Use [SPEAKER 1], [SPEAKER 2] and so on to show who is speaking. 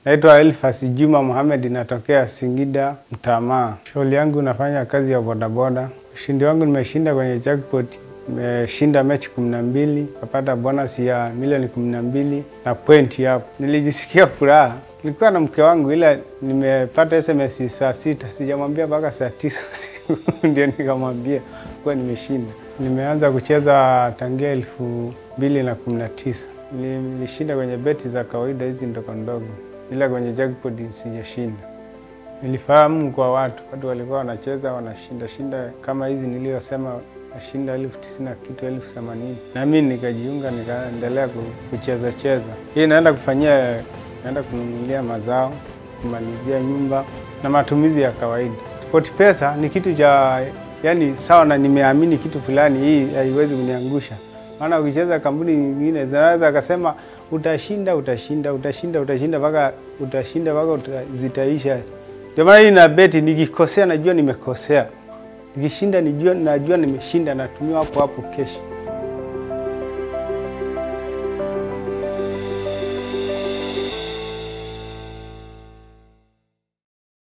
[SPEAKER 1] Naitwa Elfas Juma Mohamed, natokea Singida Mtamaa. Shughuli yangu nafanya kazi ya bodaboda. Ushindi wangu nimeshinda kwenye jackpot, nimeshinda mechi kumi na mbili, napata bonus ya milioni kumi na mbili na pointi hapo. Nilijisikia furaha. Nilikuwa na mke wangu, ila nimepata SMS saa sita, sijamwambia mpaka saa tisa usiku ndio nikamwambia kuwa nimeshinda. Nimeanza kucheza tangia elfu mbili na kumi na tisa. Nilishinda kwenye beti za kawaida hizi ndogo ndogo, ila kwenye jackpot sijashinda. Nilifahamu kwa watu, watu walikuwa wanacheza wanashinda shinda kama hizi niliyosema, nashinda elfu tisini na kitu elfu themanini na mimi nikajiunga, nikaendelea kucheza cheza. Hii naenda kufanyia, naenda kununulia mazao, kumalizia nyumba na matumizi ya kawaida. SportPesa ni kitu cha yani sawa, na nimeamini kitu fulani, hii haiwezi kuniangusha maana ukicheza kampuni nyingine zinaweza akasema utashinda utashinda utashinda utashinda mpaka utashinda mpaka zitaisha. Ndio maana hii na beti, nikikosea najua nimekosea, nikishinda nijua najua nimeshinda, natumia hapo hapo keshi.